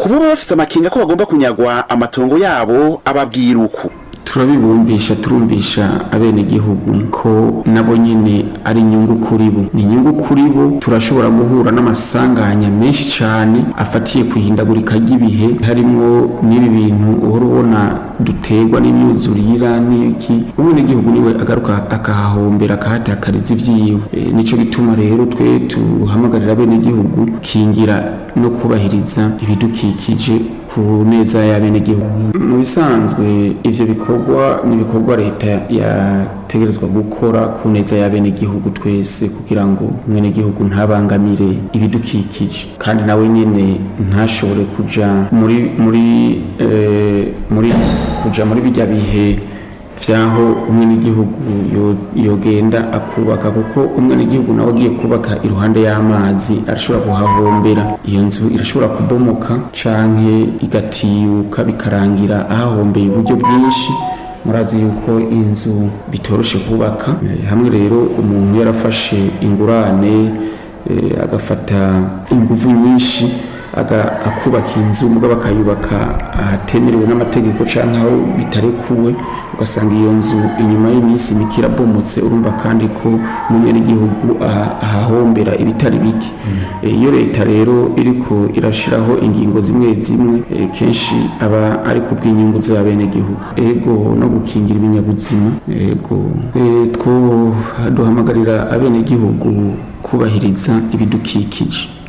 kuba baba bafise amakenga ko bagomba kunyagwa amatongo yabo ababwira uku turabibumbisha turumvisha abenegihugu ko nabo nyene ari inyungu kuri bo ni inyungu kuri bo turashobora guhura n'amasanganya menshi cane afatiye ku ihindagurika ry'ibihe harimwo n'ibi bintu uhora ubona duterwa n'imyuzurira n'iki umwenegihugu niwe agaruka akahahombera akahatakariza ivyiwe e, nico gituma rero twe tuhamagarira abenegihugu kingira no kubahiriza ibidukikije ku neza y'abenegihugu mu bisanzwe ivyo bikorwa n'ibikorwa leta yategerezwa gukora ku neza y'abenegihugu twese kugira ngo umwenegihugu ntabangamire ibidukikije kandi nawe nyene ntashobore kuja muri muri eh, muri kuja muri bijya bihe vyaho umwenegihugu yogenda akubaka kuko umwenegihugu nawe agiye kubaka iruhande y'amazi arashobora kuhahombera iyo nzu irashobora kubomoka canke igatiyuka bikarangira ahahombeye uburyo bwinshi murazi yuko inzu bitoroshe kubaka hamwe rero umuntu yarafashe ingurane agafata inguvu nyinshi akubaka inzu mugabo akayubaka ahatemerewe n'amategeko cyangwa aho bitarekuwe ugasanga iyo nzu inyuma y'iminsi mike irabomotse urumva kandi ko n'umwenegihugu ahahombera ibitari bike iyo leta rero iriko irashiraho ingingo zimwe zimwe kenshi aba ari ku bw'inyungu z'abenegihugu ego no gukingira ibinyabuzima ego two duhamagarira abenegihugu kubahiriza ibidukikije